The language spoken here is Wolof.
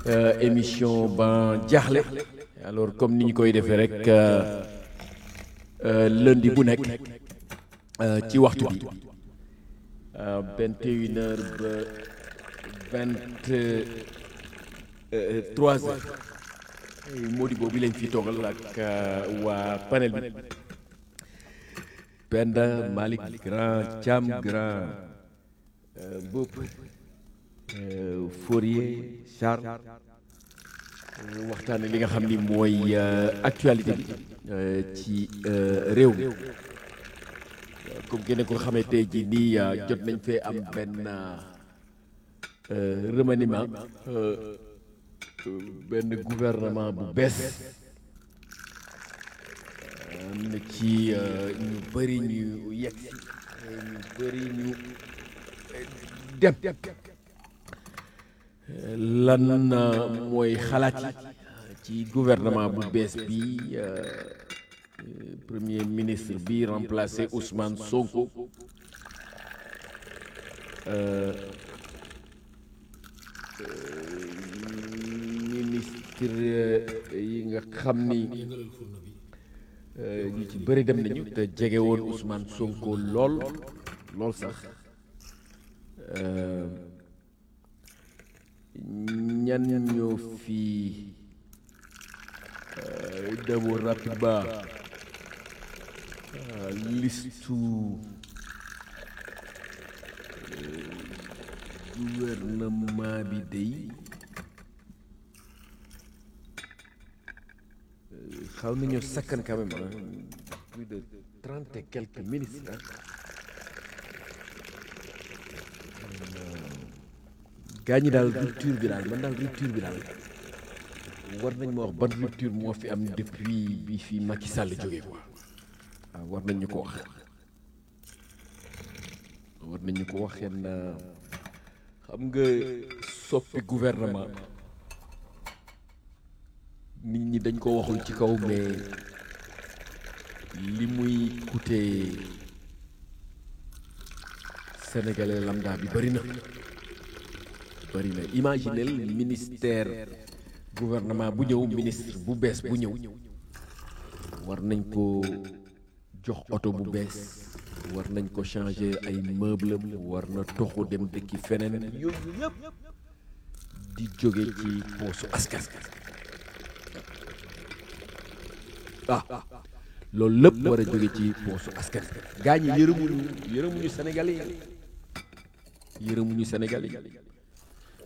émission ban jaaxle alors comme ni ñu koy defee rek lundi bu nekk ci waxtu bi vingt et une heures ba vingt trois heures Modibo bi lañ fi toogal ak waa panel bi Penda Malick Grand Thiam Grand Bopp Fourier Charles waxtaane li nga xam ni mooy actualité bi ci réew mi comme kenn ko xamee tey jii nii jot nañ fee am benn remaniement benn gouvernement bu bees am na ci ñu bëri ñu yegg ñu bëri ñu dem lan mooy xalaat yi ci gouvernement bu bees bi premier ministre bi remplacé Ousmane Sonko ministre yi nga xam ni ñu ci bëri dem nañu te jege woon Ousmane Sonko lool lool sax ñan ñoo fi demoo rapidement listu gouvernement bi day xaw nañoo sakkan quand même plus de trente et quelques ministres gaa ñi daal rupture bi daal man daal rupture bi daal war nañ ma wax ban rupture moo fi am depuis bi fi Macky Sall jógee quoi waaw war nañ ñu ko wax war nañ ñu ko wax yenn xam nga soppi gouvernement nit ñi dañ ko waxul ci kaw mais li muy coûter sénégalais lambda bi bëri na bëri na imaginel ministère gouvernement bu ñëw ministre bu bees bu ñëw war nañ ko jox oto bu bees war nañ ko changer ay meuble am war na toxu dem dëkki feneen yooyu yëpp di jóge ci poosu askan ah loolu lépp war a jóge ci poosu askan gaa ñi yërëmuñu yërëmuñu Sénégalais yi yërëmuñu Sénégalais yi